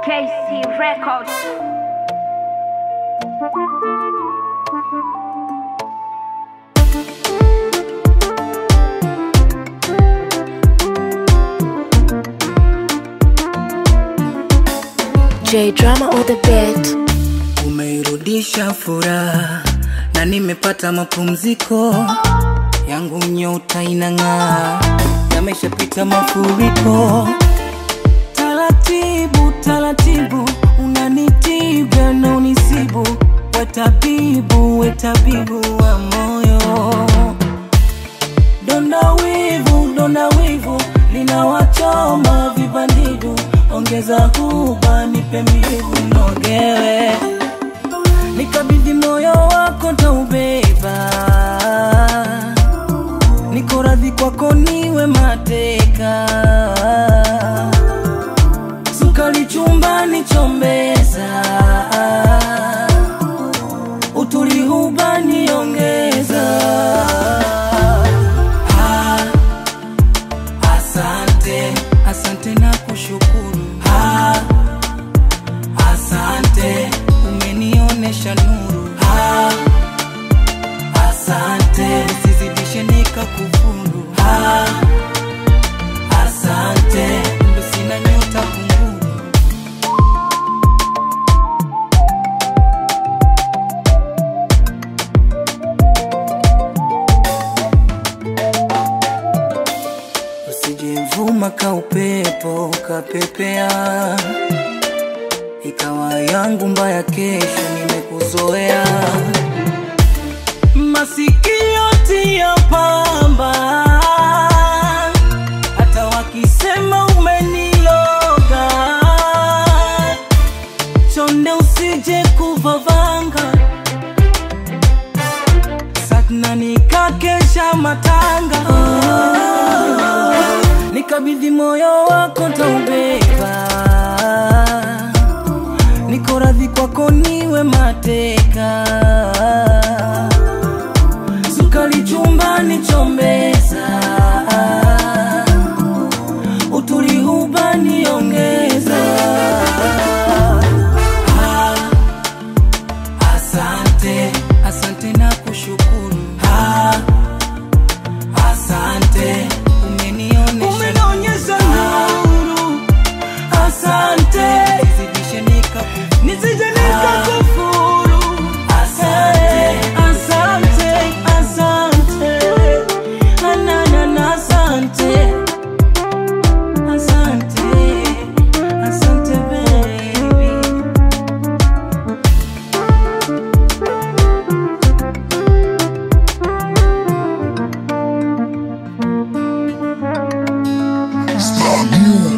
KC Records. J drama on the beat. Umeirudisha furaha na nimepata mapumziko yangu, nyota inang'aa, yameshapita mafuriko. Taratibu taratibu, unanitibu na unisibu, we tabibu, we tabibu wa moyo. Donda wivu, donda wivu, linawachoma vibandidu, ongeza huba, nipe mbivu nogewe nikabidhi moyo wako taubeba, niko radhi kwako niwe mateka, sukari chumbani chombeza, utulihubani ongeza. Ah, asante, asante na kushukuru ah, Asante, umenionesha nuru. Ah, asante, usizidishe nikakufuru. Ah, asante, ndo sina nyota kunguru. Usijevuma ka upepo ukapepea ikawa yangu mbaya, kesho nimekuzoea. Masikio tia pamba, hata wakisema umeniloga, chonde usije kuvavanga, satna nikakesha matanga nikabidhi moyo wako taubeba niko radhi kwako niwe mateka, sukari chumbani chombeza, utulihubani ongeza. Ah, asante, asante na kushukuru ah, asante umenionyesha nuru asante nizidishe nikakufuru nisije nikakufuru asante asante asante anana asante asante asante baby Star News.